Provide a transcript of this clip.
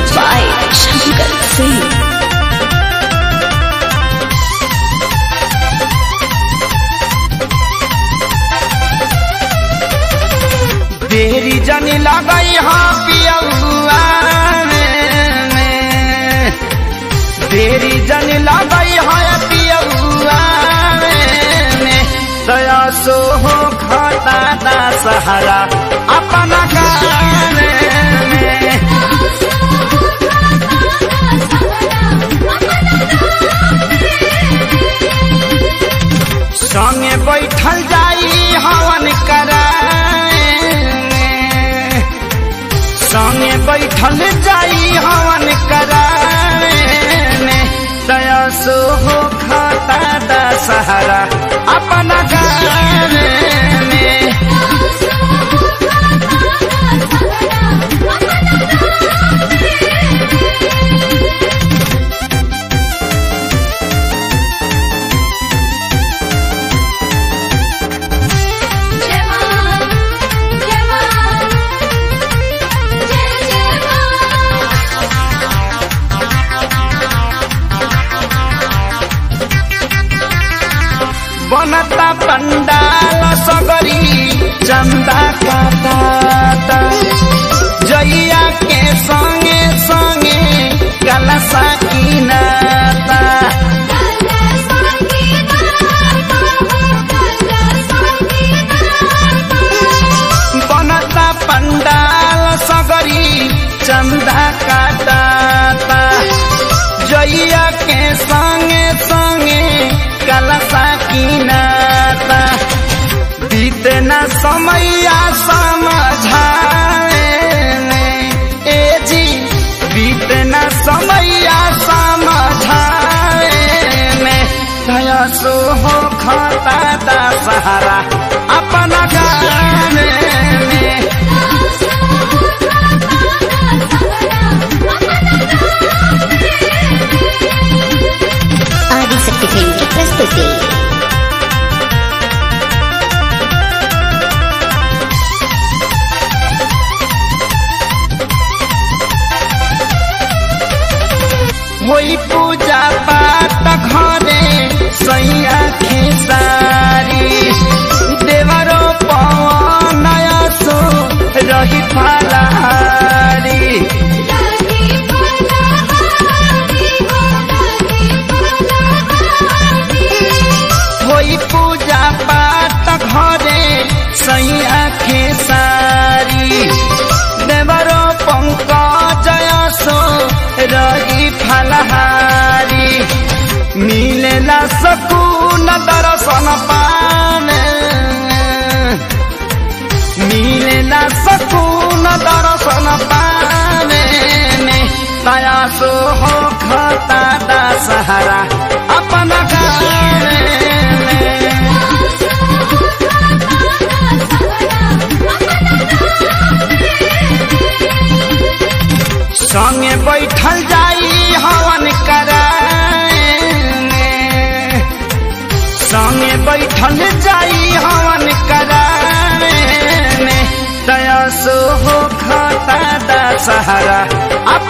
Music by Shankar Singh. देरी जनी लगई हाँ पियौआ में देरी जनी लगई हाँ पियौआ में दया सो हो खाता दा सहारा अपना गान में संगे बैठल जाई हवन कराए संगे बैठल जाई हवन कराए दया सो हो खाता दा सहारा अपना गान में बनता पंडाल सगरी चंदा काटा जइया के संगे संगे कलसा किनाता बनता पंडाल सगरी चंदा काटाता जइया के संगे संगे कलसा किनाता बीते न समैया समझाए ए जी बीते न समैया समझाए में दया सो हो खाता दा सहारा अपना गान में आदिशक्ति फिल्म की प्रस्तुति होई पूजा पाठ घरे सैया खेसारी देवरो पवन सो रही फलारी होई पूजा पाठ घरे सैया खेसारी देवरो पंकज सो रही फलहारी मिलेला सकून दर्शन पाने मिलेला सकून दर्शन पाने दया सो हो खाता दा सहारा अपना गान में संगे बैठल जाई हवन कराए संगे बैठल जाई हवन कराए दया सो हो खाता दा सहारा